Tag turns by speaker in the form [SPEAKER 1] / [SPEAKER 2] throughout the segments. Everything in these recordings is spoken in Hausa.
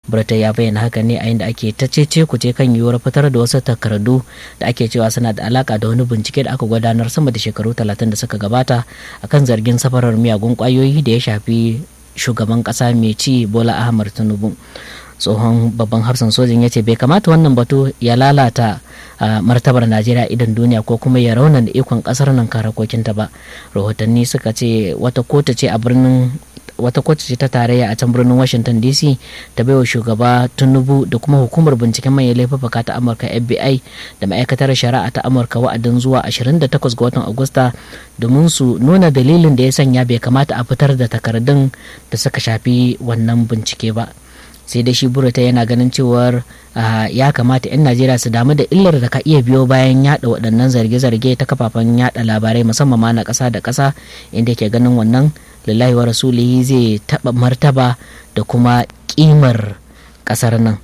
[SPEAKER 1] burata ya bayyana haka ne a inda ake ta cece kuce kan yiwuwar fitar da wasu takardu da ake cewa suna da alaka da wani bincike da aka gudanar sama da shekaru talatin da suka gabata akan zargin safarar miyagun kwayoyi da ya shafi shugaban kasa mai ci bola ahmad tinubu tsohon babban hafsan sojin ya ce bai kamata wannan batu ya lalata martabar najeriya idan duniya ko kuma ya raunana ikon kasar nan karakokinta ba rahotanni suka ce wata kotu ce a birnin wata kotu ce ta tarayya a can birnin washington dc ta baiwa shugaba tinubu da kuma hukumar binciken manyan laifuka ta amurka fbi da ma'aikatar shari'a ta amurka wa'adin zuwa 28 ga watan agusta domin su nuna dalilin da ya sanya bai kamata a fitar da takardun da suka shafi wannan bincike ba sai dai shi burata yana ganin cewar ya kamata 'yan najeriya su damu da illar da ka iya biyo bayan yada waɗannan zarge-zarge ta kafafen yada labarai musamman ma na ƙasa da ƙasa inda ke ganin wannan lillahi wa rasulihi zai taɓa martaba da kuma ƙimar ƙasar nan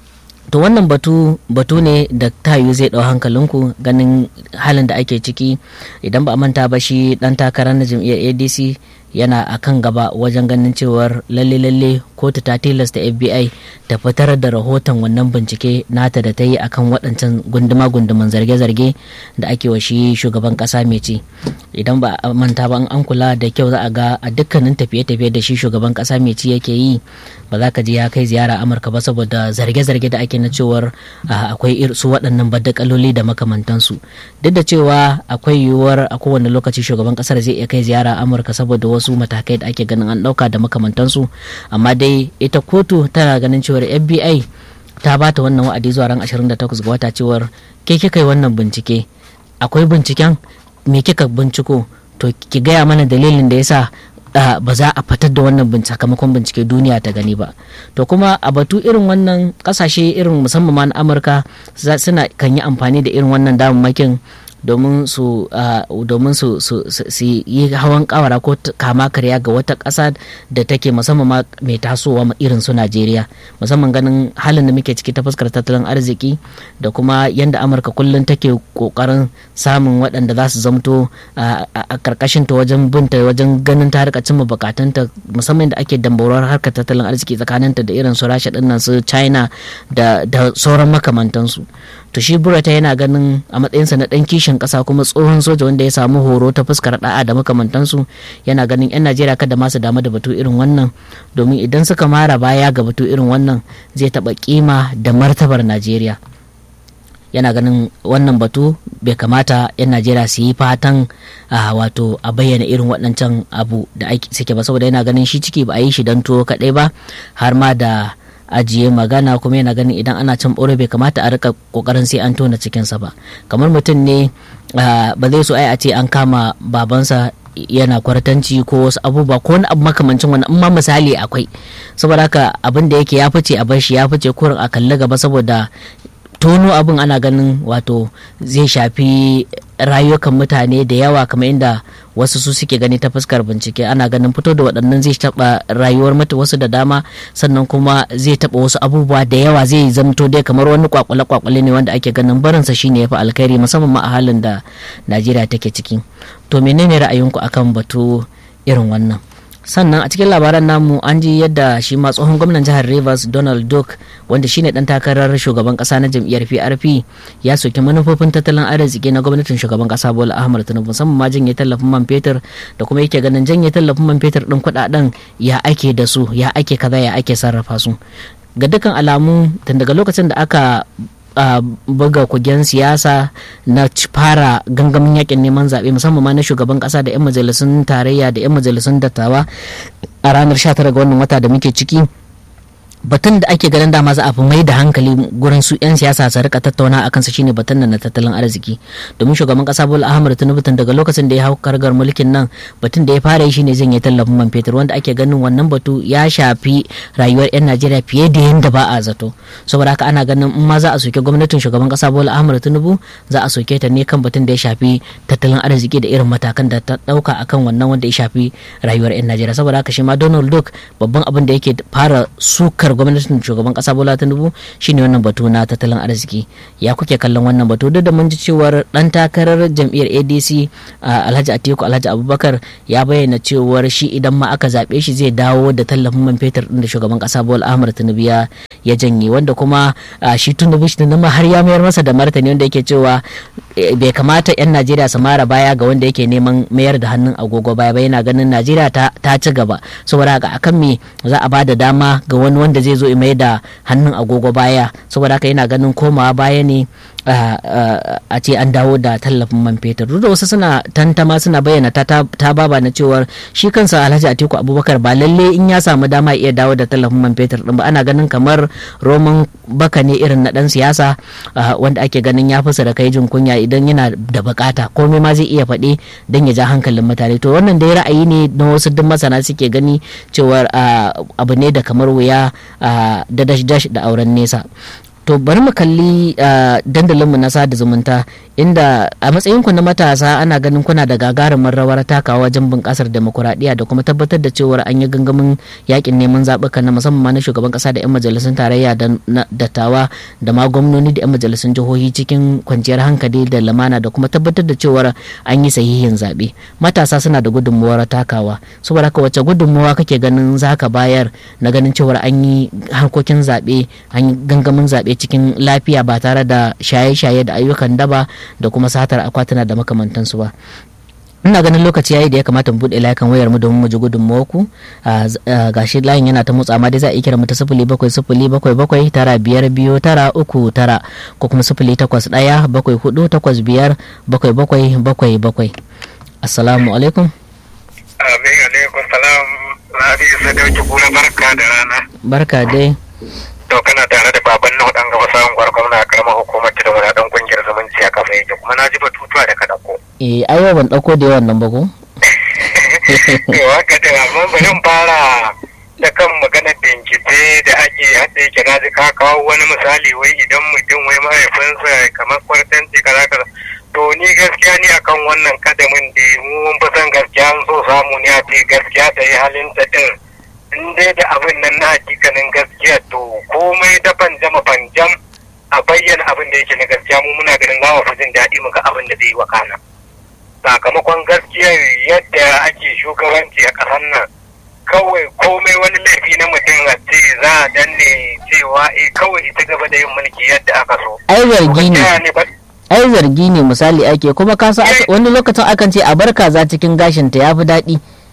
[SPEAKER 1] to wannan batu batu ne da tayu zai ɗau hankalinku ganin halin da ake ciki idan ba a manta ba shi ɗan takarar na jam'iyyar adc yana a kan gaba wajen ganin cewar lalle lalle kotu ta tilasta fbi ta fitar da rahoton wannan bincike nata da ta yi akan waɗancan gunduma gunduman zarge-zarge da ake wa shi shugaban ƙasa mai ci idan ba a manta ba an kula da kyau za a ga a dukkanin tafiye-tafiye da shi shugaban ƙasa mai ci yake yi ba za ka ji ya kai ziyara amurka ba saboda zarge-zarge da ake na cewar akwai su waɗannan baddakaloli da makamantansu duk da cewa akwai yiwuwar a kowane lokaci shugaban ƙasar zai iya kai ziyara amurka saboda wasu matakai da ake ganin an ɗauka da makamantansu amma dai ita kotu tana ganin cewar fbi ta ba ta wannan wa'adi zuwa ran 28 ga wata cewar ke kika yi wannan bincike akwai binciken me kika binciko to ki gaya mana dalilin da yasa Uh, ba za a fitar da wannan sakamakon bincike duniya ta gani ba to kuma a batu irin wannan kasashe irin musamman ma na amurka suna kan yi amfani da irin wannan damammakin domin su domin su yi hawan kawara ko kama karya ga wata ƙasa da take musamman ma mai tasowa irin su Najeriya musamman ganin halin da muke ciki ta fuskar tattalin arziki da kuma yadda Amurka kullum take kokarin samun waɗanda za su zamto a karkashin ta wajen binta wajen ganin ta rika cimma bukatunta musamman da ake dambarwar harkar tattalin arziki tsakaninta da irin su Rasha dinnan su China da sauran makamantansu to shi burata yana ganin a matsayinsa na ɗan kishin ƙasa kuma tsohon soja wanda ya samu horo ta fuskar da'a da makamantansu yana ganin 'yan najeriya kada ma su damu da batu irin wannan domin idan suka mara baya ga batu irin wannan zai taɓa kima da martabar najeriya yana ganin wannan batu bai kamata 'yan najeriya su yi fatan wato a bayyana irin waɗancan abu da suke ba saboda yana ganin shi ciki ba a yi shi don tuwo kaɗai ba har ma da ajiye magana kuma yana ganin idan ana cin ɓoro bai kamata a rika kokarin sai an tona cikinsa ba kamar mutum ne ba zai so ai a ce an kama babansa yana kwartanci ko wasu abubuwa ko wani abu makamancin wani amma misali akwai saboda haka abin da yake ya fice a bar shi ya fice kurin a kalli gaba saboda tono abin ana ganin wato zai shafi rayukan mutane da yawa kamar inda wasu su suke gani ta fuskar bincike ana ganin fito da waɗannan zai taɓa rayuwar mata wasu da dama sannan kuma zai taɓa wasu abubuwa da yawa zai zamto dai kamar wani kwakwale kwakwale ne wanda ake ganin barinsa shine yafi alkhairi musamman ma a halin da najeriya take ciki to menene ra'ayinku akan batu irin wannan sannan a cikin labaran namu an ji yadda shi ma tsohon gwamnan jihar rivers donald duck wanda shine dan takarar shugaban kasa na jam'iyyar prp ya soki manufofin tattalin arziki na gwamnatin shugaban kasa bola ahmad tinubu musamman ma janye tallafin man fetur da kuma yake ganin janye tallafin man fetur din kudaden ya ake da su ya ake kaza ya ake sarrafa su ga dukkan alamu tun daga lokacin da aka Uh, buga kugen siyasa na fara gangamin yakin neman zaɓe musamman ma na shugaban ƙasa da 'yan majalisun tarayya da 'yan majalisun dattawa a ranar 19 ga wannan wata da muke ciki batun da ake ganin dama za a fi mai da hankali gurin su 'yan siyasa su rika tattauna akan sa shine batun nan na tattalin arziki domin shugaban kasa bola ahmad tinubu tun daga lokacin da ya hau kargar mulkin nan batun da ya fara yi shine zan yi tallafin man fetur wanda ake ganin wannan batu ya shafi rayuwar 'yan najeriya fiye da yadda ba a zato saboda haka ana ganin in ma za a soke gwamnatin shugaban kasa bola ahmad tinubu za a soke ta ne kan batun da ya shafi tattalin arziki da irin matakan da ta dauka akan wannan wanda ya shafi rayuwar 'yan najeriya saboda haka shi ma donald duck babban abin da yake fara sukar gwamnatin shugaban kasa bola tinubu shine wannan batu na tattalin arziki ya kuke kallon wannan batu duk da mun ji cewar dan takarar jam'iyyar adc alhaji atiku alhaji abubakar ya bayyana cewar shi idan ma aka zaɓe shi zai dawo da tallafin man fetur din da shugaban kasa bola ahmad tinubu ya ya janye wanda kuma shi tinubu shi ma har ya mayar masa da martani wanda yake cewa bai kamata 'yan najeriya su mara baya ga wanda yake neman mayar da hannun agogo baya ba yana ganin najeriya ta ci gaba saboda haka akan me za a ba da dama ga wani wanda zai zo mai da hannun agogo baya saboda haka yana ganin komawa baya ne a ce an dawo da tallafin man fetur duk da wasu suna tantama suna bayyana ta baba na cewar shi kansa alhaji atiku abubakar ba lalle in ya samu dama iya dawo da tallafin man fetur din ba ana ganin kamar roman baka ne irin na dan siyasa wanda ake ganin ya fi da kai jin kunya idan yana da bukata komai ma zai iya faɗi don ya ja hankalin mutane to wannan dai ra'ayi ne na wasu duk masana suke gani cewar abu ne da kamar wuya da dash dash da auren nesa to bari mu kalli dandalinmu na sada zumunta inda a matsayinku na matasa ana ganin kuna da gagarumin rawar takawa wajen bunƙasar demokuraɗiyya da kuma tabbatar da cewar an yi gangamin yakin neman zaɓuka na musamman ma na shugaban ƙasa da 'yan majalisun tarayya da dattawa da ma gwamnoni da 'yan majalisun jihohi cikin kwanciyar hankali da lamana da kuma tabbatar da cewar an yi sahihin zaɓe matasa suna da gudunmuwar takawa saboda haka wace gudunmuwa kake ganin za ka bayar na ganin cewar an yi harkokin zaɓe an yi gangamin zaɓe cikin lafiya ba tare da shaye-shaye da ayyukan daba da kuma satar akwatuna da makamantansu ba ina ganin lokaci yayi da ya kamata mu buɗe layukan wayar mu domin mu ji gudunmuwar ku gashi layin yana ta motsa amma dai za a iya kira mu ta sifili bakwai sifili bakwai bakwai tara biyar biyu tara uku tara ko kuma sifili takwas ɗaya bakwai hudu takwas biyar bakwai bakwai bakwai bakwai assalamu alaikum
[SPEAKER 2] amin alaikum salam rabi sadauki kuna barka da rana
[SPEAKER 1] barka dai
[SPEAKER 2] to kana tare da baban nuhu dan gaba samun gwargwam na karamar hukumar ta da wani dan kungiyar zumunci a kafa yake kuma na ji batutuwa da ka dauko
[SPEAKER 1] eh ai ban dauko da yawan nan ba ko
[SPEAKER 2] to haka da amma bari fara da kan maganar bincike da ake haɗe yake na ji ka kawo wani misali wai idan mutum wai mahaifinsa kamar kwartanci kaza kaza to ni gaskiya ni akan wannan kadamin da mu mun fi son gaskiya an so samu ne a ce gaskiya ta yi halin ta din in dai da abin nan na hakikanin gaskiya to komai da fanjama fanjam a bayyana abin da yake na gaskiya mu muna ganin za mu fi jin daɗi muka abin da zai yi wa kana sakamakon gaskiya yadda ake shugabanci a ƙasar nan kawai komai wani laifi na mutum a ce za a danne cewa eh kawai ita gaba da yin mulki yadda aka so
[SPEAKER 1] ai zargi ne ai zargi ne misali ake kuma kasa wani lokacin akan ce a bar kaza cikin gashinta ya fi daɗi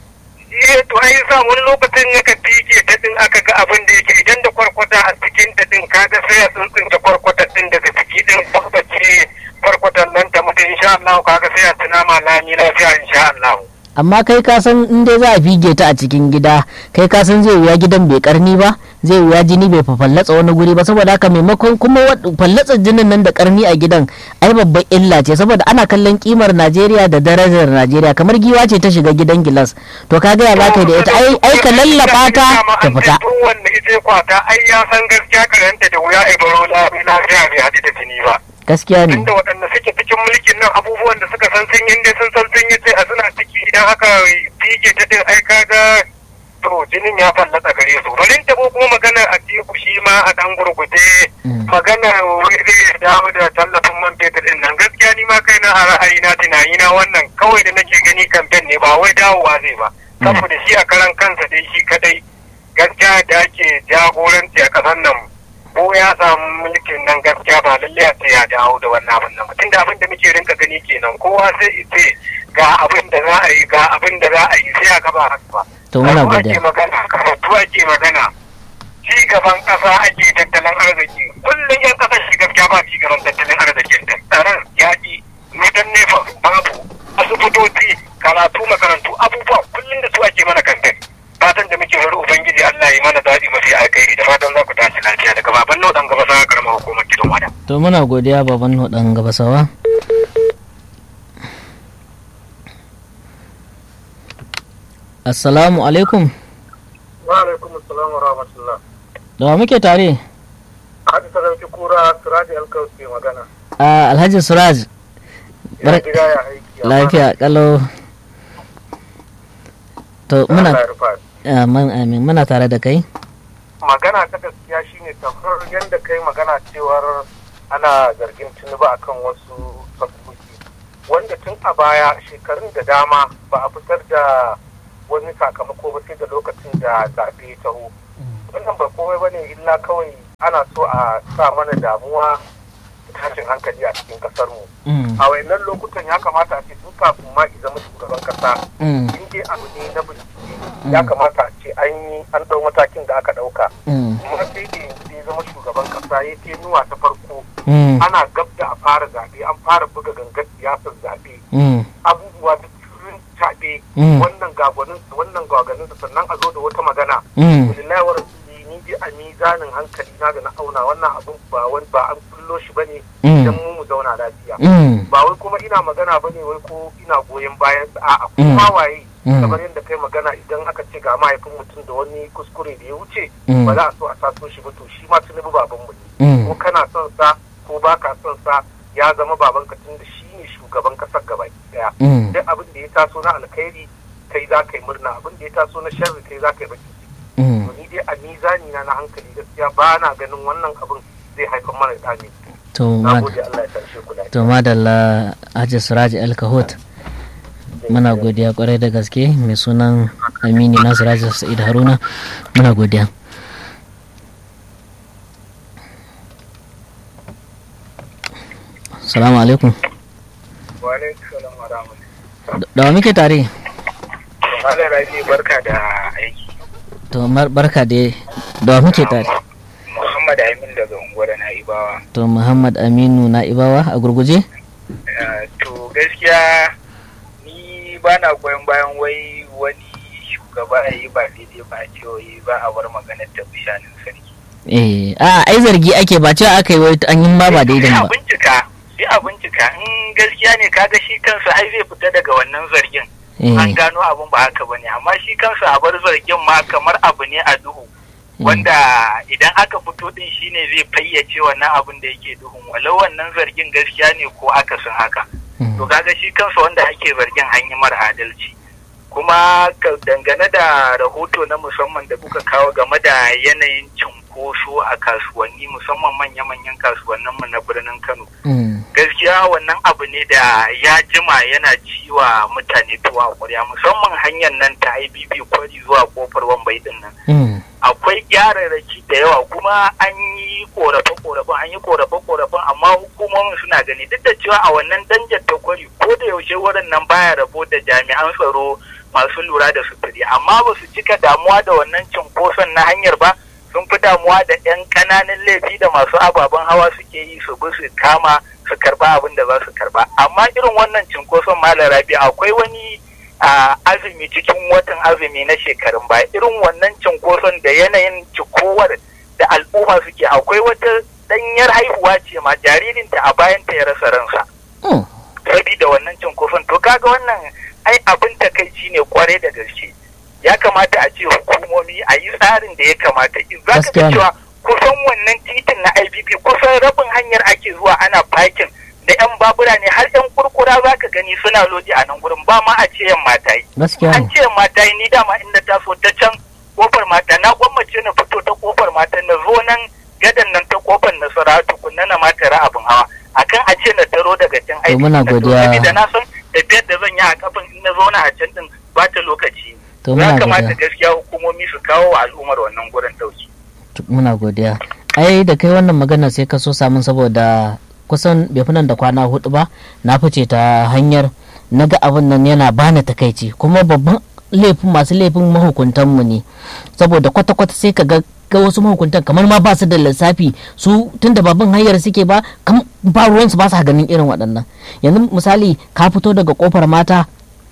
[SPEAKER 2] eh to ai sa wani lokacin aka fike ta din aka ga abin da yake idan da kwarkwata a cikin ta din kaga sai a tsuntsunta kwarkwata din daga ciki din tabbace kwarkwatan nan ta mutu insha Allah kaga sai a tuna ma lami lafiya insha Allah
[SPEAKER 1] amma kai ka san in dai za a fige ta a cikin gida kai ka san zai wuya gidan bai karni ba zai wuya jini bai fallatsa wani guri ba saboda haka maimakon kuma fallatsa jinin nan da karni a gidan ai babban illa ce saboda ana kallon kimar Najeriya da darajar Najeriya kamar giwa ce ta shiga gidan gilas to ka gaya za ka da ita ai ai ka lallaba ta ta fita
[SPEAKER 2] wanda ita kwata ai ya san gaskiya karanta da wuya ai baro lafiya bai haɗu da jini ba
[SPEAKER 1] gaskiya ne
[SPEAKER 2] tunda waɗanda suke cikin mulkin nan abubuwan da suka san sun yi sun san sun yi sai a suna ciki idan aka fige ta din ai kaga to jinin ya fallasa gare su bari ta ko kuma magana a teku shi ma a dan gurgute magana wai zai dawo da tallafin man fetur din nan gaskiya ni ma kaina a ra'ayi na tunani na wannan kawai da nake gani kamfen ne ba wai dawowa zai ba saboda shi a karan kansa dai shi kadai gaskiya da ake jagoranci a ƙasar nan ko ya samu mulkin nan gaskiya ba lalle a ce ya dawo da wannan abin nan mutum da abin da muke rinka gani kenan kowa sai ce ga abin da za a yi ga abin da za a yi sai a gaba haka ba
[SPEAKER 1] to muna
[SPEAKER 2] Karatu
[SPEAKER 1] godiya
[SPEAKER 2] ake magana karatu ake magana ci gaban ƙasa ake tattalin arziki kullum yan ƙasar shi gaskiya ba ci gaban tattalin arzikin da tsaron yaƙi mutan nefa babu asibitoci karatu makarantu abubuwa kullum da su ake mana kantin fatan da muke wani ubangiji Allah ya mana daɗi mafi alkhairi da fatan za ku tashi lafiya daga baban nau dan gaba sa karamar hukumar gidan wada.
[SPEAKER 1] to muna godiya baban hudan gabasawa assalamu alaikum
[SPEAKER 2] Wa alaikum assalam wa rahmatullah.
[SPEAKER 1] da wa muke tare
[SPEAKER 2] Hadi sarauki kura Siraji Alkaus ke magana.
[SPEAKER 1] a alhaji suraj
[SPEAKER 2] Ya
[SPEAKER 1] Bar-
[SPEAKER 2] gida ya aiki.
[SPEAKER 1] lafiya kalau to muna
[SPEAKER 2] Allah ya rufa.
[SPEAKER 1] amin amin muna tare da kai
[SPEAKER 3] magana ta gaskiya shine kamar yadda kai magana cewar ana zargin tinubu akan wasu sabbobi wanda tun a baya shekarun da dama ba a fitar da wani sakamako ba sai da lokacin da zaɓe ya taho wannan ba komai bane illa kawai ana so a sa mana damuwa da tashin hankali a cikin kasar mu a wayannan lokutan ya kamata a ce tun kafin ma i zama shugaban kasa in dai abu ne na bincike ya kamata a ce an yi an ɗau matakin da aka ɗauka kuma sai da yanzu da ya zama shugaban kasa ya ce nuwa ta farko ana gab da a fara zaɓe an fara buga gangar siyasar zaɓe abubuwa da turin taɓe wannan gagwanin wannan gaganin sannan a zo da wata magana lillahi wa rasuli ni dai a mizanin hankali na da na auna wannan abun ba wani ba an kullo shi bane idan mu mu zauna lafiya ba wai kuma ina magana bane wai ko ina goyon bayan a'a kuma waye kamar yadda kai magana idan aka ce ga mahaifin mutum da wani kuskure da ya wuce ba za a so a taso shi ba to shi ma tunubu baban mu ne ko kana son sa ko baka son sa ya zama baban ka tun da shi ne shugaban kasar gaba daya duk abin da ya taso na alkhairi kai za ka yi murna abin da ya taso na sharri kai za ka yi baki to ni dai a mizani na na hankali gaskiya ba na ganin wannan abin zai haifar mana da ne
[SPEAKER 1] to
[SPEAKER 3] na gode Allah ya tarshe ku lafiya
[SPEAKER 1] to madalla Haji Siraji Alkahot muna godiya kwarai da gaske mai sunan Amini Nasiraji Sa'id Haruna muna godiya Salamu alaikum.
[SPEAKER 2] Wa alaikum salam wa rahmatullahi.
[SPEAKER 1] Da wa muke tare?
[SPEAKER 2] Malam Rabi barka da aiki.
[SPEAKER 1] To mar- barka da da wa muke tare?
[SPEAKER 2] Muhammad Amin daga unguwar Na'ibawa.
[SPEAKER 1] To Muhammad Aminu na Ibawa a gurguje?
[SPEAKER 2] Eh, To gaskiya ni ba na goyon bayan wai wani shugaba ya yi ba daidai ba a ce wai ba a bar maganar ta bishanin sarki.
[SPEAKER 1] Eh, a ai zargi ake ba cewa aka yi wai an yi ma ba daidai
[SPEAKER 2] Sai a
[SPEAKER 1] ba.
[SPEAKER 2] bincika, sai a bincika in gaskiya ne kaga shi kansa ai zai fita daga wannan zargin. An
[SPEAKER 1] Eh,
[SPEAKER 2] gano abin ba haka bane amma shi kansa a bar zargin ma kamar abu ne a duhu. wanda idan aka fito din shine zai fayyace wannan abin da yake duhun walau wannan zargin gaskiya ne ko akasin haka
[SPEAKER 1] mm,
[SPEAKER 2] to kaga shi kansa wanda ake zargin an yi mara adalci kuma ka- dangane da rahoto na musamman da kuka kawo game da yanayin cunkoso a kasuwanni musamman manya-manyan kasuwanninmu na birnin kano
[SPEAKER 1] mm,
[SPEAKER 2] gaskiya wannan abu ne da ya jima yana ciwa mutane tuwa ƙwarya musamman hanyar nan ta ibb kwari zuwa kofar wambai din nan
[SPEAKER 1] mm,
[SPEAKER 2] akwai gyararraki da yawa kuma an yi korafe-korafen an yi korafe-korafen amma hukumomin suna gani duk da cewa a wannan danjar ta kwari ko da yaushe wurin nan baya rabo da jami'an tsaro masu lura da sufuri amma ba su cika damuwa da wannan cinkoson na hanyar ba sun fi damuwa da 'yan ƙananan laifi da masu ababen hawa suke yi su bi su kama su karba abin da za su karba amma irin wannan cinkoson malam rabi akwai wani a azumi cikin watan azumi na shekarun baya irin wannan cinkoson da yanayin cikowar da al'umma suke akwai wata danyar haihuwa ce ma jaririnta a bayanta ya rasa ransa
[SPEAKER 1] mm.
[SPEAKER 2] sabida wannan cinkoson to kaga wannan ai abin takaici ne kwarai da gaske ya kamata a ce hukumomi a yi tsarin da ya kamata za ka
[SPEAKER 1] Gaskiya
[SPEAKER 2] ga
[SPEAKER 1] ne.
[SPEAKER 2] cewa kusan wannan titin na IBB kusan rabin hanyar ake zuwa ana parking da yan babura ne har yan kurkura za ka gani suna lodi a nan gurin ba ma a ce yan mata yi
[SPEAKER 1] Gaskiya
[SPEAKER 2] an
[SPEAKER 1] ne.
[SPEAKER 2] ce mata yi ni dama inda ta so ta can kofar mata na gwammace na fito ta kofar mata na zo nan gadan nan ta kofar nasara tukunna na mata ra abin hawa akan a ce na taro daga can
[SPEAKER 1] To muna
[SPEAKER 2] na to
[SPEAKER 1] godiya.
[SPEAKER 2] sabida na san tafiyar da zan yi a kafin in na zauna a can din ba ta lokaci
[SPEAKER 1] To
[SPEAKER 2] ya
[SPEAKER 1] muna
[SPEAKER 2] kamata
[SPEAKER 1] godiya.
[SPEAKER 2] gaskiya hukumomi su kawo wa al'ummar wannan gurin dauki
[SPEAKER 1] To, Muna godiya. Ai da kai wannan magana sai ka so samun saboda kusan bai fi nan da kwana hudu ba na fice ta hanyar na ga abin nan yana bani takaici kuma babban laifin masu laifin mahukuntanmu ne saboda kwata-kwata sai ka ga ga wasu mahukuntan kamar ma ba su da lissafi su tun da babban hanyar suke ba kam ba ruwansu ba su ganin irin waɗannan yanzu misali ka fito daga kofar mata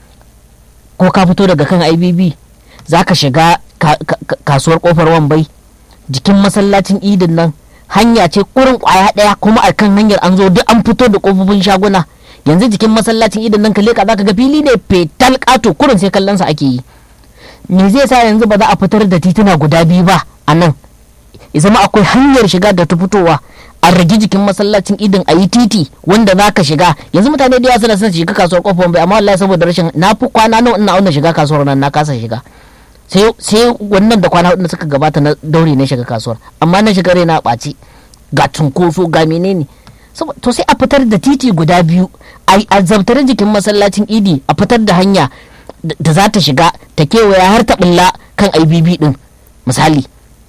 [SPEAKER 1] ko ka fito daga kan ibb za ka shiga ka- ka- ka- kasuwar kofar wambai jikin masallacin idin nan hanya ce kurin kwaya daya kuma a kan hanyar an zo duk an fito da kofofin shaguna yanzu jikin masallacin idin nan ka leka za ka ga fili ne fetal kato kurin sai kallon sa ake yi me zai sa yanzu ba za a fitar da tituna guda biyu ba a nan ya zama akwai hanyar shiga da ta fitowa a rage jikin masallacin idin a yi titi wanda za ka shiga yanzu mutane da yawa suna son shiga kasuwar kofar bai amma wallahi saboda rashin na fi kwana nawa ina auna shiga kasuwar nan na kasa shiga sai wannan da kwana hudu da suka gabata na daure na shiga kasuwar amma na shiga raina ɓaci ga cunkoso ga menene to sai a fitar da titi guda biyu a zabtare jikin masallacin idi a fitar da hanya da za ta shiga ta kewaya har ta bulla kan ibb din misali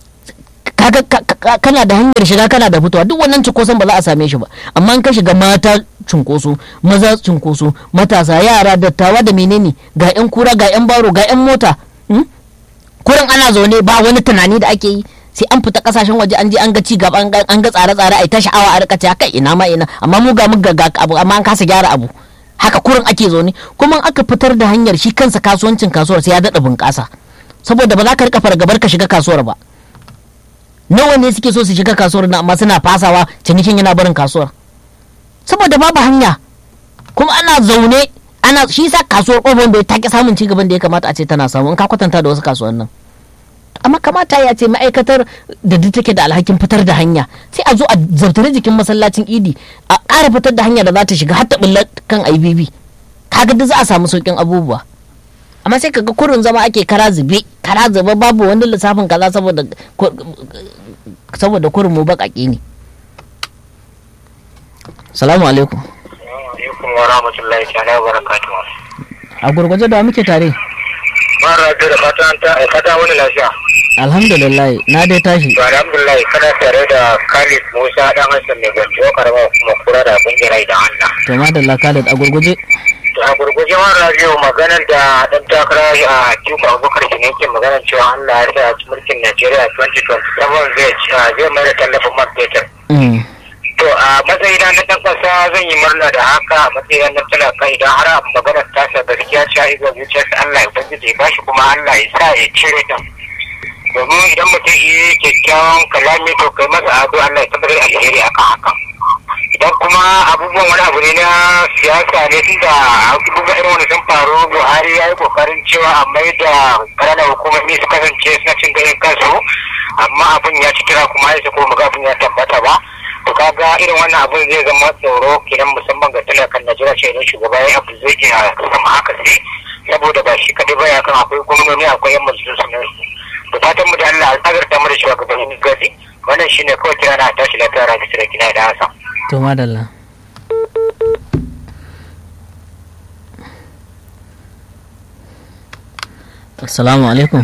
[SPEAKER 1] kana da hanyar shiga kana da fitowa duk wannan cunkoson ba za a same shi ba amma in ka shiga mata cunkoso maza cunkoso matasa yara dattawa da menene ga yan kura ga yan baro ga yan mota kurin ana zaune ba wani tunani da ake yi sai an fita kasashen waje an je an ga ci gaba an ga tsare-tsare ai ta sha'awa a rika kai ina ma ina amma mu ga muga ga abu amma an kasa gyara abu haka kurin ake zaune kuma aka fitar da hanyar shi kansa kasuwancin kasuwar sai ya daɗa bunƙasa saboda ba za ka rika fargabar ka shiga kasuwar ba nawa ne suke so su shiga kasuwar na amma suna fasawa cinikin yana barin kasuwar saboda babu hanya kuma ana zaune ana shi sa kasuwar ƙofar bai take samun ci gaban da ya kamata a ce tana samu in ka kwatanta da wasu kasuwannin amma kamata ya ce ma'aikatar da duk take da alhakin fitar da hanya sai a zo a zartare jikin masallacin idi a ƙara fitar da hanya da za ta shiga har ta bulla kan ibb kaga duk za a samu sauƙin abubuwa amma sai kaga kurin zama ake kara zube kara zube babu wani lissafin kaza saboda saboda kurin mu baƙaƙe ne salamu alaikum
[SPEAKER 2] alaikum wa rahmatullahi ta'ala wa barakatuhu
[SPEAKER 1] a gurguje da muke tare
[SPEAKER 2] mara da fatan ta fata wani lafiya
[SPEAKER 1] alhamdulillah na dai tashi
[SPEAKER 2] to alhamdulillah kana tare da Khalid Musa dan Hassan mai gwanjo karama kuma kura da kungiyar idan Allah
[SPEAKER 1] to madalla Khalid a gurguje
[SPEAKER 2] to a gurguje ma radio maganar da dan takara a Tiku Abubakar ne yake maganar cewa Allah ya sa mulkin Najeriya 2027 zai zai mai da tallafin man fetur to a matsayina na ɗan ƙasa zan yi murna da haka a matsayin na talaka idan har maganar tasa gaskiya ce a iga zuciyarsa Allah ya ubangiji ya bashi kuma Allah ya sa ya cire ta domin idan mutum iya kyakkyawan kalami to kai masa ado Allah ya tabbatar alheri akan haka idan kuma abubuwan wani abu ne na siyasa ne tunda abubuwan irin wani sun faru Buhari ya yi kokarin cewa a mai da ƙananan hukumomi su kasance suna cin ganin kansu amma abin ya ci kira kuma ya ko muga abin ya tabbata ba to kaga irin wannan abun zai zama tsoro kidan musamman ga talakan Najeriya ce idan shugaba ya abu zai iya sama haka sai saboda ba shi kadai ba ya kan akwai gwamnoni akwai yan majalisun nan to fatan mu da Allah azarta mu da shugabannin gasi wannan shine kawai kira na tashi lafiya rabi da kina da hasa
[SPEAKER 1] to madalla assalamu alaikum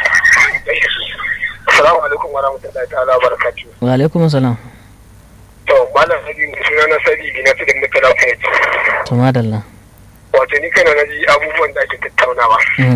[SPEAKER 3] assalamu alaikum wa rahmatullahi ta'ala wa barakatuh
[SPEAKER 1] wa alaikum assalam
[SPEAKER 3] to malam hadi suna na sadi bi na tudun mutala fayyad
[SPEAKER 1] to madalla
[SPEAKER 3] wato ni kana na ji abubuwan da ake tattaunawa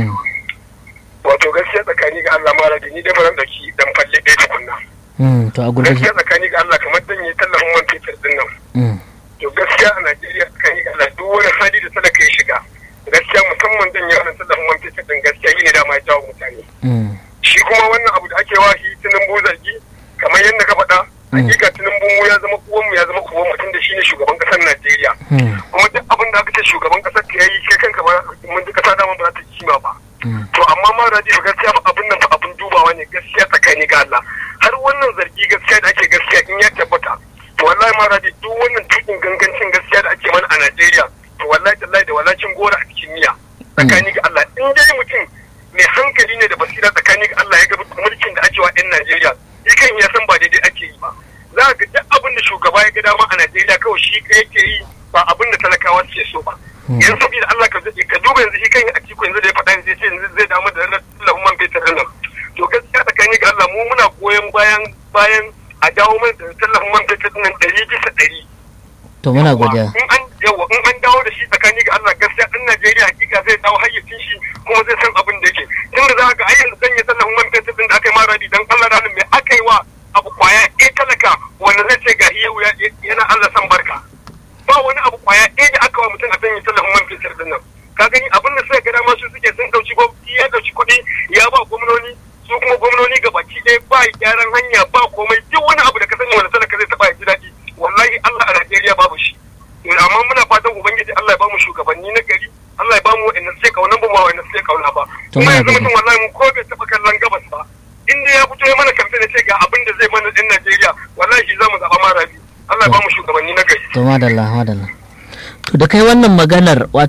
[SPEAKER 3] wato gaskiya tsakani ga Allah mara ni dai ba dauki dan falle ɗaya tukunna
[SPEAKER 1] to a gurguje
[SPEAKER 3] gaskiya tsakani ga Allah kamar dan yi tallafin man fetur din nan to gaskiya a Najeriya tsakani ga Allah duk wani hali da talaka ya shiga gaskiya musamman dan yi wannan tallafin man fetur din gaskiya yi ne da ma jawo mutane shi kuma wannan abu da ake wahi tunan zargi kamar yadda ka faɗa hakika tinubu mu ya zama uwanmu ya zama uwan mutum da shine shugaban kasar Najeriya kuma duk abin da aka ce shugaban kasar ka yayi kai kanka ba mun ji kasa dama ba za ta kima ba to amma ma radio gaskiya fa abin nan fa abin dubawa ne gaskiya tsakani ga Allah har wannan zargi gaskiya da ake gaskiya in ya tabbata to wallahi ma radio duk wannan tukin gangancin gaskiya da ake mana a Najeriya to wallahi tallahi da walacin gora a cikin miya tsakani ga Allah in dai mutum mai hankali ne da basira tsakani ga Allah ya ga mulkin da ake wa 'yan Najeriya yakan ya san ba daidai ake yi ba za ga duk abin da shugaba ya ga dama a Najeriya kawai shi yake yi ba abin da talakawa suke so ba yanzu saboda Allah ka ka duba yanzu shi kan a cikin yanzu da ya faɗa yanzu sai yanzu zai damu da lafin man fetur nan to gaskiya tsakani ga Allah mu muna goyon bayan bayan a dawo mana da tallafin man fetur nan ɗari bisa ɗari
[SPEAKER 1] to muna godiya
[SPEAKER 3] in an yawa in an dawo da shi tsakani ga Allah gaskiya ɗan Najeriya hakika zai dawo hayyacin shi kuma zai san abin da yake tun da za ka ayyan zan yi tallafin man fetur din da aka yi maradi dan Allah ranar mai aka yi wa abu kwaya ɗaya talaka wanda zai ce ga iya yana Allah san barka ba wani abu kwaya ɗaya da aka wa mutum a sanya tallafin man fetur din nan ka gani abin da suka gada masu suke sun ɗauki ya ɗauki kuɗi ya ba gwamnoni su kuma gwamnoni ga baki ɗaya ba gyaran hanya ba komai duk wani abu da ka sani wanda talaka zai taɓa ya ji daɗi wallahi Allah a Najeriya babu shi amma muna fatan ubangiji Allah ya bamu shugabanni na gari Allah ya bamu wa'anda suke kauna ba wa'anda suke kauna ba kuma yanzu mutum wallahi mu ko bai taɓa kallon gabas ba inda ya fito ya mana kamfe da ce ga abin da zai mana ɗin Najeriya wallahi za mu zaɓa mara bi Allah ya bamu shugabanni na gari
[SPEAKER 1] to madalla madalla to da kai wannan maganar wato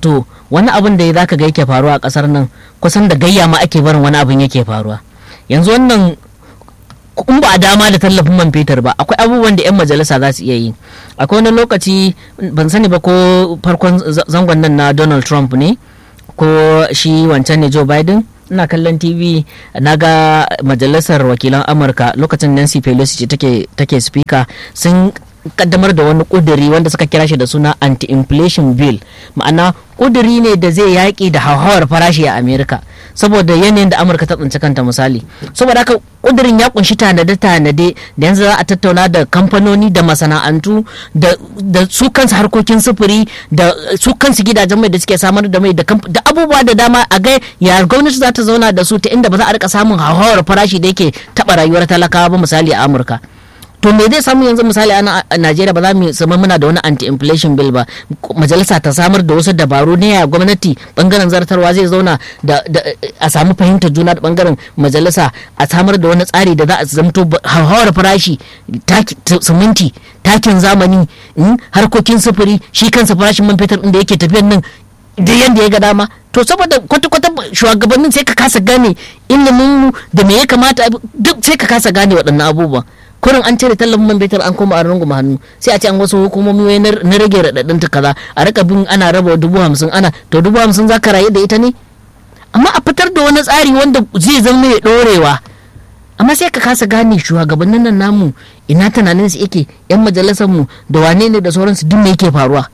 [SPEAKER 1] wani abin da za ka ga yake faruwa a kasar nan kusan da gayya ma ake barin wani abin yake faruwa yanzu wannan in ba a dama da tallafin man fetur ba akwai abubuwan da 'yan majalisa za su iya yi akwai wani lokaci ban sani ba ko farkon zangon nan na donald trump ne ko shi wancan ne joe biden ina kallon tv na ga majalisar wakilan amurka lokacin nancy pelosi ce take take speaker sun kaddamar da wani kuduri wanda suka kira shi da suna anti-inflation bill ma'ana kuduri ne da zai yaƙi da hauhawar farashi a amerika saboda yanayin da amurka ta tsinci kanta misali saboda haka kudirin ya kunshi tanade-tanade da yanzu za a tattauna da kamfanoni da masana'antu da su kansu harkokin sufuri da su kansu gidajen mai da suke samar da mai da abubuwa da dama a ga ya gwamnati za ta zauna da su ta inda ba za a rika samun hauhawar farashi da yake taɓa rayuwar talakawa ba misali a amurka to me zai samu yanzu misali a Najeriya ba za mu zama muna da wani anti-inflation bill ba majalisa ta samar da wasu dabaru ne ya gwamnati bangaren zartarwa zai zauna da a samu fahimtar juna da bangaren majalisa a samar da wani tsari da za a zamto hauhawar farashi siminti takin zamani harkokin sufuri shi kansa farashin man fetur da yake tafiyan nan da yadda ya ga dama to saboda kwata-kwata shugabannin sai ka kasa gane ilimin da me ya kamata duk sai ka kasa gane waɗannan abubuwan kurin an cire tallafin man fetur an koma a runguma hannu sai a ce an wasu hukumomi na rage raɗaɗin ta kaza a rika bin ana raba dubu hamsin ana to dubu hamsin za ka rayu da ita ne amma a fitar da wani tsari wanda zai zama mai ɗorewa amma sai ka kasa gane shugabannin nan namu ina tunanin su yake yan majalisar mu da wane ne da sauransu duk me yake faruwa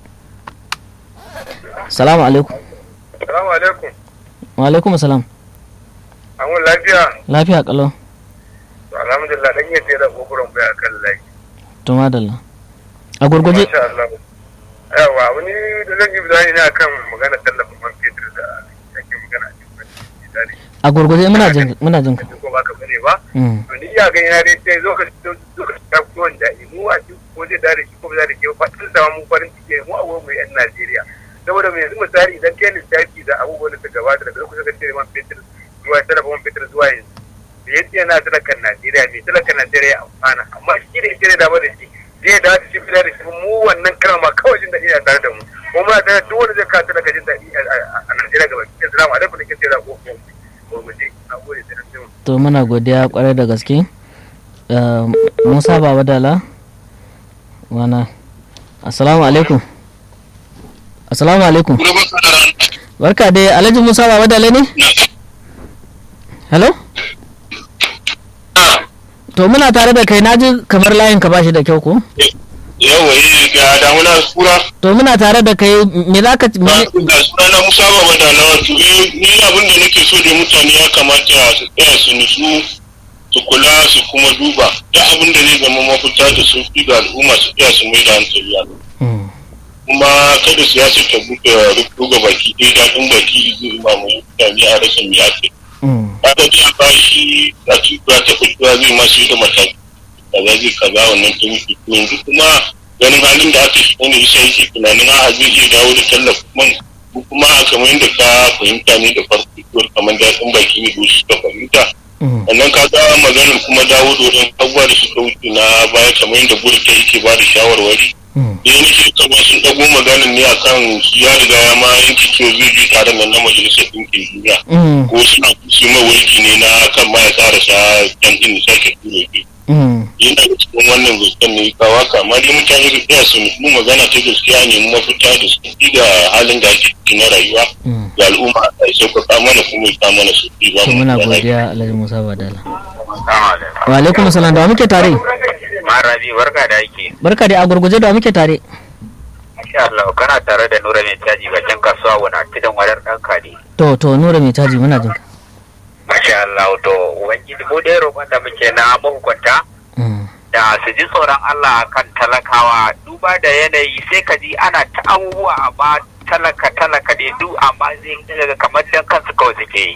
[SPEAKER 1] salamu alaikum
[SPEAKER 2] salamu alaikum
[SPEAKER 1] wa alaikum salam
[SPEAKER 2] an lafiya
[SPEAKER 1] lafiya kalau
[SPEAKER 2] alhamdulillah dan yace da kokuran bai akan lai
[SPEAKER 1] to madalla a gurguje
[SPEAKER 2] insha Allah yawa wani da zan yi bayani ne akan magana tallafin man fetur da yake magana a cikin
[SPEAKER 1] a gurguje muna jin muna jin ka
[SPEAKER 2] ko ba ka bane ba to ni ya gani na dai sai zo ka zo ka ta kuwan da mu a cikin ko zai dare shi ko ba zai ke ba tun da mu farin ciki mu a wurin mu yan Najeriya saboda mai yanzu misali idan kai lissafi da abubuwan da suka gabata daga lokacin da cire man fetur zuwa tallafin man fetur zuwa yanzu da ya ce yana talakan Najeriya mai talakan Najeriya amfana amma shi da ita ne da da shi zai da shi fita da shi mu wannan karama kawai jin daɗi a tare da mu ko muna tare duk wanda zai kawo talaka jin daɗi a Najeriya gaba ki salamu alaikum da ke tsira ko ko mu je na gode sai an
[SPEAKER 1] to muna godiya kwarai da gaske Musa Baba Dala wana assalamu alaikum assalamu alaikum barka dai Alhaji Musa Baba Dala ne hello to muna tare da kai naji kamar layin ka bashi da kyau ko
[SPEAKER 4] yawa yi ga damuna kura
[SPEAKER 1] to muna tare da kai me za ka
[SPEAKER 4] ga suna na musa baba da na wato ni abin da nake so da mutane ya kamata su tsaya su nutsu su kula su kuma duba da abin da zai zama mafita da sauki ga al'umma su tsaya su mai da hankali a kuma kada siyasa ta buɗe ruga baki ɗaya daɗin baki zai mamaye mutane a rasa mai ake haka ji a bashi da tuka ta fitowa zai masu da mataki kaza zai kaza wannan ta mutu yanzu kuma ganin halin da aka shiga ne isa yake tunanin a zai iya dawo da tallafin man kuma a kamar yadda ka fahimta ne da farko kamar daɗin baki ne da su ka fahimta sannan ka ga maganar kuma dawo da wajen abubuwa da suka wuce na baya kamar yadda gudu ta yake ba da shawarwari da yana shi kama sun ɗago maganar ne akan ya riga ya ma yanki cewa zai je taron nan na majalisar ɗinkin duniya ko suna kusi mawurki ne na kan ma ya karasa can ɗin sake ture ke yana da cikin wannan zancen ne kawa kama dai mutane su tsaya su mu magana ta gaskiya ne mu mafita da su da halin da ake ciki na rayuwa ga al'umma a sauƙaƙa mana kuma ya mana su ba
[SPEAKER 1] to muna godiya Alhaji Musa Badala wa alaikum salam da muke tare
[SPEAKER 5] Marabi barka da ake.
[SPEAKER 1] barka da a gurguje da muke tare
[SPEAKER 5] Masha Allah kana tare da Nura mai caji bakin kasuwa wana tidan wadar dan kadi.
[SPEAKER 1] to to nura mai caji muna jin ka
[SPEAKER 5] Masha Allah to ubangiji mu dai roƙon da muke na mahukunta da su ji tsoron Allah kan talakawa duba da yanayi sai ka ji ana ta abubuwa amma talaka talaka dai du amma zai daga kamar dan kansu kawai suke yi.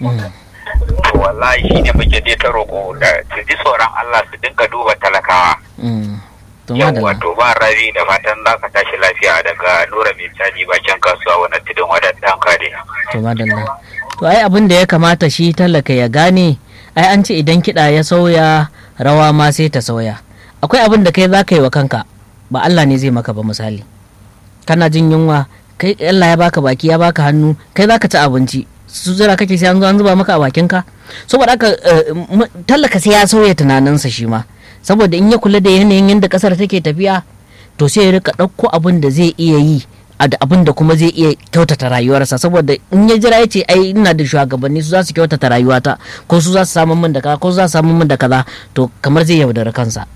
[SPEAKER 5] To wallahi shi ne muke dai ta roƙo da su ji tsoron Allah su dinga duba talakawa.
[SPEAKER 1] to
[SPEAKER 5] Yawwa
[SPEAKER 1] madalla
[SPEAKER 5] to ba rabi da fatan za ka tashi lafiya daga Nura mai caji bakin kasuwa wani tudun wadannan kare.
[SPEAKER 1] to madalla to ai abin da ya kamata shi talaka ya gane ai an ce idan kiɗa ya sauya rawa ma sai ta sauya akwai abin da kai za ka yi wa kanka ba Allah ne zai maka ba misali kana jin yunwa kai Allah ya baka baki ya baka hannu kai zaka ci abinci su jira kake sai an zo an zuba maka a bakin ka saboda haka tallaka sai ya sauya tunaninsa shi ma saboda in ya kula da yanayin yadda kasar take tafiya to sai ya rika ɗauko abin da zai iya yi da abin da kuma zai iya kyautata rayuwarsa saboda in ya jira ya ce ai ina da shugabanni su za su kyautata rayuwata ko su za su samu min da kaza ko su za su samu min da kaza to kamar zai yaudara kansa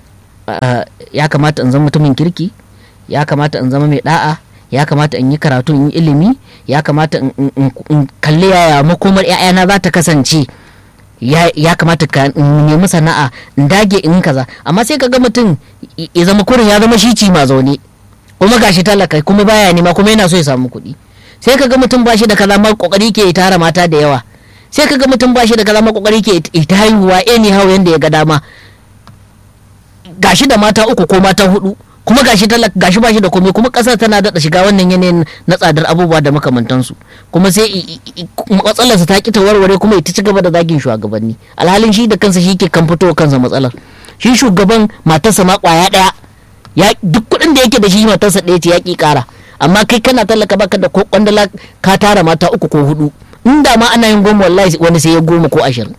[SPEAKER 1] ya kamata in zama mutumin kirki ya kamata in zama mai da'a ya kamata in yi karatu in yi ilimi ya kamata in kalli yaya makomar 'ya'yana za ta kasance ya kamata ka nemi sana'a in dage in kaza amma sai ka ga mutum ya zama kurin ya zama shi ci ma zaune kuma gashi talaka kuma baya nema kuma yana so ya samu kuɗi sai ka ga mutum ba shi da kaza ma kokari ke tara mata da yawa sai ka ga mutum ba shi da kaza ma kokari ke ta haihuwa anyhow yanda ya ga dama gashi da mata uku ko mata hudu kuma gashi talaka gashi bashi da komai kuma kasar tana daɗa shiga wannan yanayin na tsadar abubuwa da makamantansu kuma sai matsalarsa ta ki ta warware kuma ita ci gaba da zagin shugabanni alhalin shi da kansa shi ke kan fito kansa matsalar shi shugaban matarsa ma kwaya ɗaya ya duk kuɗin da yake da shi matarsa ɗaya ce ya ki ƙara amma kai kana talaka baka da ko kwandala ka tara mata uku ko hudu inda ma ana yin goma wallahi wani sai ya goma ko ashirin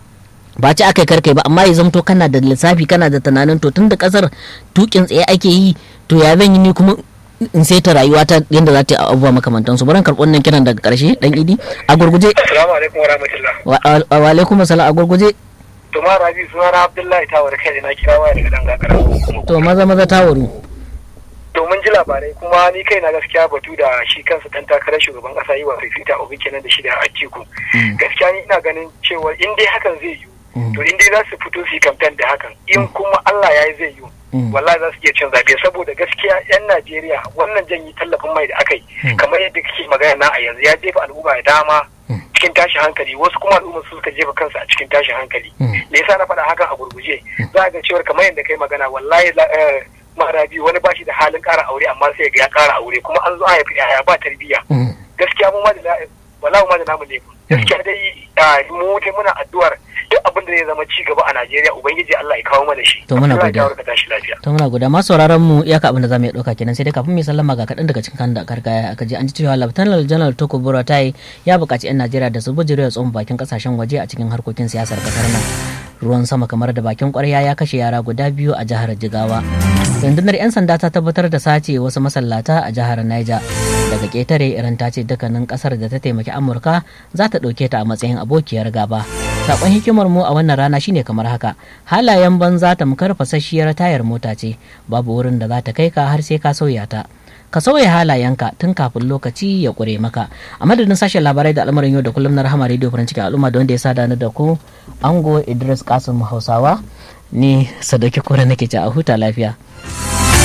[SPEAKER 1] ba ci aka karkai ba amma ya zamto kana da lissafi kana da tunanin to tun da kasar tukin tsaye ake yi to ya zan yi ni kuma in sai ta rayuwa ta yadda za ta yi abubuwa makamantan su baran karɓar nan kiran daga ƙarshe dan idi a gurguje
[SPEAKER 2] assalamu alaikum wa rahmatullah
[SPEAKER 1] wa alaikum assalam a gurguje
[SPEAKER 2] to ma rabi suna na abdullahi tawar kai na kira waya daga dan gagara
[SPEAKER 1] to maza maza tawaru
[SPEAKER 2] to mun ji labarai kuma ni kai na gaskiya batu da shi kansa dan takarar shugaban kasa yi wa fifita obi kenan da shi da atiku gaskiya ni ina ganin cewa in dai hakan zai yi to in dai za su fito su yi kamfen da hakan in kuma Allah ya yi zai yi wallahi za su iya cin zaɓe saboda gaskiya yan Najeriya wannan janyi tallafin mai da aka yi kamar yadda kake magana na a yanzu ya jefa al'umma da dama cikin tashin hankali wasu kuma al'umma su suka jefa kansu a cikin tashin hankali me yasa na faɗa hakan a gurguje za ga cewar kamar yadda kai magana wallahi mara biyu wani bashi da halin ƙara aure amma sai ga ya ƙara aure kuma an zo a haifi yaya ba tarbiyya gaskiya mu ma da wallahi ma da namu ne gaskiya dai mu dai muna addu'ar duk abin da zai zama ci gaba a Najeriya ubangiji Allah ya kawo mana shi
[SPEAKER 1] to muna
[SPEAKER 2] Allah
[SPEAKER 1] godiya
[SPEAKER 2] ya kawo ka tashi lafiya
[SPEAKER 1] to muna godiya masu sauraron mu iyaka abin da zamu iya dauka kenan sai dai kafin mu sallama ga kaɗan daga cikin kan da karkaya aka je an ji cewa Lieutenant General Toko Buratai ya buƙaci 'yan Najeriya da su bujire tsohon bakin kasashen waje a cikin harkokin siyasar kasar nan ruwan sama kamar da bakin kwarya ya kashe yara guda biyu a jihar Jigawa rundunar 'yan sanda ta tabbatar da sace wasu masallata a jihar Niger daga ketare iran ta ce dukkanin kasar da ta taimaki amurka za ta ɗauke ta a matsayin abokiyar gaba sakon hikimar mu a wannan rana shine kamar haka halayen banza tamkar fasasshiyar tayar mota ce babu wurin da za ta kai ka har sai ka sauya ta ka sauya halayenka tun kafin lokaci ya ƙure maka a madadin sashen labarai da al'amarin yau da kullum na rahama rediyo farin cikin al'umma da wanda ya sada ni da ku ango idris kasim hausawa ni sadauki kore nake ci a huta lafiya